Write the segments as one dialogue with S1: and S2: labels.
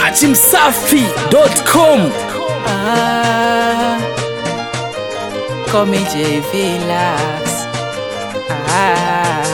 S1: dachimsafi.com
S2: Ah, call me J Vilas. Ah,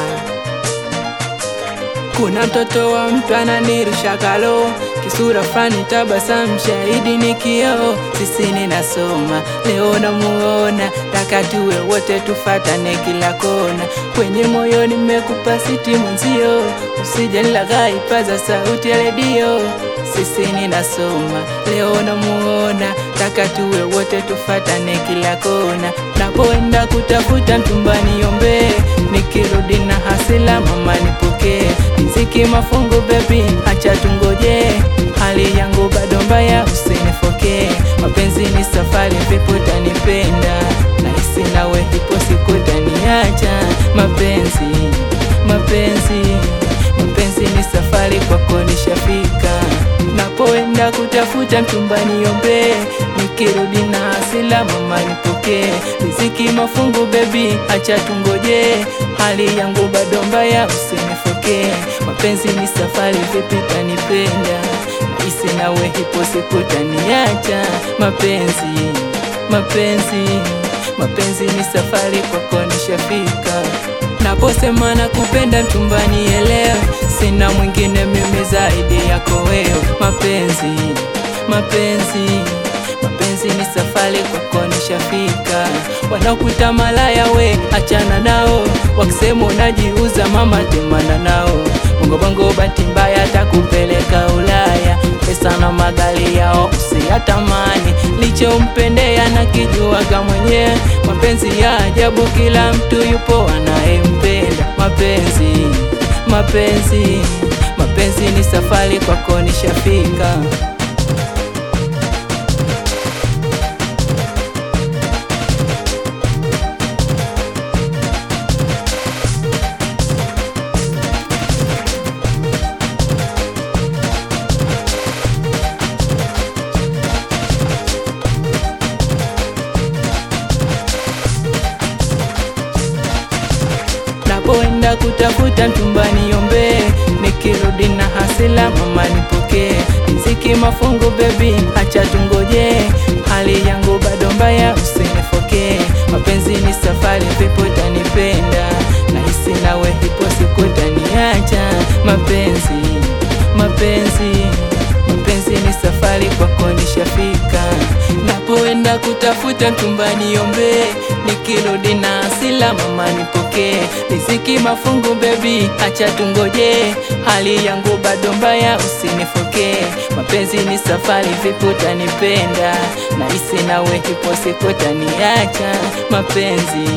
S2: kuna mtoto wa mtu ananirusha kalo kisura fani tabasamu shahidi ni kioo sisi ninasoma leo namuona taka tuwe wote tufatane kila kona kwenye moyo nimekupa siti mwenzio usije nilaghai paza sauti ya redio sisi ninasoma leo namuona taka tuwe wote tufatane kila kona napoenda kutafuta mtumbani yombe nikirudi na hasila mama nipokee riziki mafungu bebi acha tungoje hali yangu bado mbaya usinifokee mapenzi ni safari vipo tanipenda nahisi nawe hipo siku taniacha mapenzi mapenzi mapenzi ni safari kwako nishafika napoenda kutafuta mchumbani yombe nikirudi na hasila mama nipokee riziki mafungu bebi acha tungoje hali yangu bado mbaya usinifokee mapenzi ni safari vipi tanipenda nahisi nawe hipo siku taniacha mapenzi mapenzi mapenzi ni safari kwako nishafika naposema na kupenda mchumbani elewe sina mwingine mimi zaidi yako wewe mapenzi mapenzi mapenzi ni safari kwako nishafika wanakuita malaya we achana nao wakisema unajiuza mama temana nao bongobongo bahati mbaya takupeleka ulaya pesa na magari yao usiyatamani lichompendea na kijuaga mwenyewe mapenzi ya ajabu kila mtu yupo anayempenda mapenzi mapenzi mapenzi ni safari kwako nishafika napoenda kutafuta mchumbani yombe nikirudi na hasila mama nipokee riziki mafungu bebi acha tungoje hali yangu bado mbaya usinifokee mapenzi ni safari vipo tanipenda nahisi nawe hipo siku taniacha mapenzi mapenzi mapenzi ni safari kwako nishafika napoenda kutafuta mchumbani yombe nikirudi na asila mama nipokee riziki mafungu bebi acha tungoje hali yangu bado mbaya usinifokee mapenzi ni safari vipo tanipenda nahisi nawe hipo siku taniacha mapenzi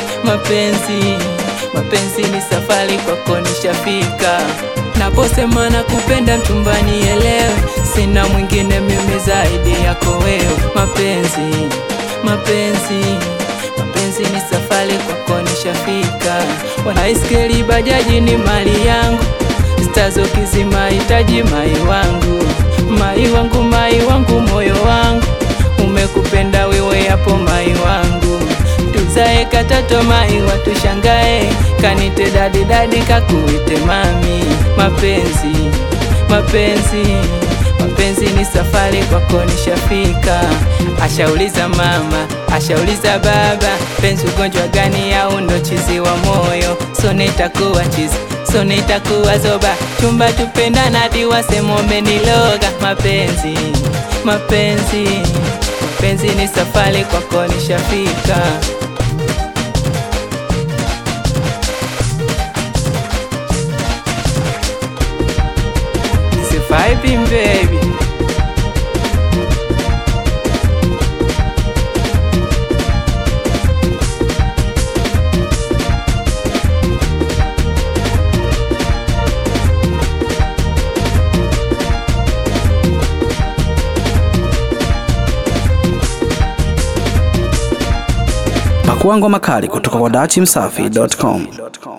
S2: mapenzi mapenzi ni safari kwako nishafika naposema na kupenda mchumbani elewe sina mwingine mimi zaidi yako wewe mapenzi mapenzi mapenzi ni safari kwako nishafika wanaiskeli bajaji ni mali yangu stazo kizima hitaji mai wangu mai wangu mai wangu moyo wangu umekupenda wewe hapo mai wangu tuzae katato mai watushangae kanite dadi dadi kakuite mami mapenzi mapenzi mapenzi ni safari kwako nishafika ashauliza mama ashauliza baba penzi ugonjwa gani au ndo chizi wa moyo so nitakuwa chizi so nitakuwa zoba chumba tupendana diwasemombe niloga mapenzi mapenzi mapenzi ni safari kwako nishafika It's a vibing baby
S1: pakuangwa makali kutoka kwa dachimsafi.com